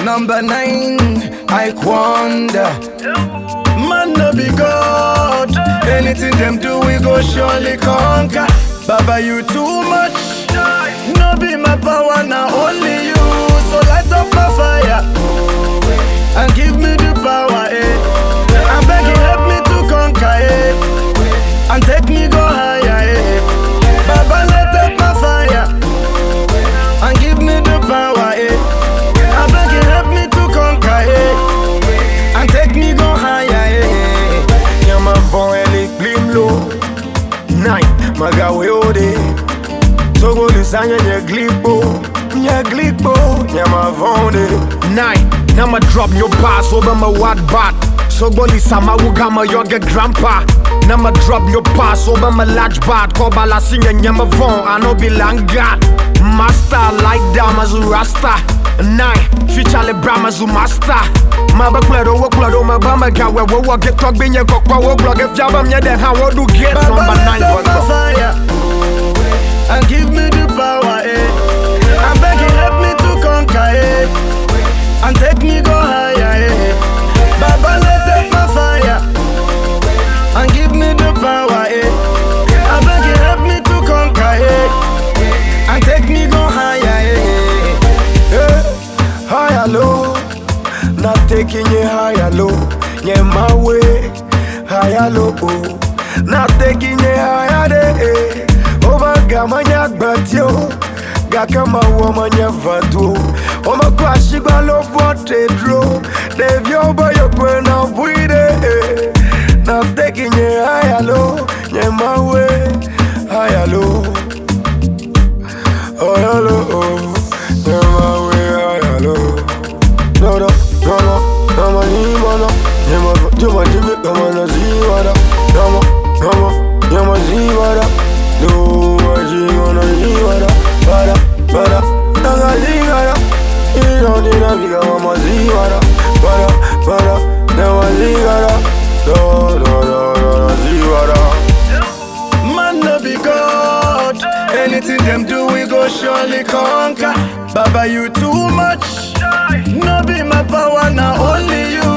Number nine, I wonder. Man no be God. Anything them do, we go surely conquer. Baba, you too much. No be my power, now only you. So light up my fire and give me the power, eh. I'm begging, help me to conquer, eh. And take me go higher, eh. Baba, light up my fire and give me the power, eh. I'm begging, help me to conquer, eh. And take me go higher, eh. Nyama von eli glimlo Nine, magawe ode Togo lisanya nye glipo Nye glipo, nyama von de Nine, nama drop your pass over my wad bat Sogoli sama wugama yoga grandpa Nama drop your pass over my large bat Koba la sinya nyama von, I no be langat Master like damazu rasta Nine, future le bramazu master Maba klero wo klero maba gawe wo wo get talk binye kokwa wo blog if yaba mye de ha wo do get Baba, number light nine up my bro. fire and give me the power, eh. I'm begging, help me to conquer, eh. And take me go higher, eh. Baba, light up my fire and give me the power, eh. I'm begging, help me to conquer, eh. And take me go higher, eh. Eh, higher low, not taking you higher low. Yeah, my way, higher low. Not taking you higher day. Over gamanya batio, gakama womanya vatu. Oma kwa shigwa lo bote dro. Devyo boyo kwena buide. Not taking you higher low. Yeah, my way, higher low. Oh, hello, oh, yeah, my way, oh, hello. No, no, no, no, no, no, no, no, yeah, my, you my give it, come on, see what up. No, no, no, no, yeah, my see what up. No, my see gonna see what up. What up, what up, no, no, see what up. You don't need a big one, my see what up. What up, what up, no, my see what up. No, no, no, no, no, see what up. Man no be God. Anything them do, we go surely conquer. Baba, you too much. No be my power, now only you.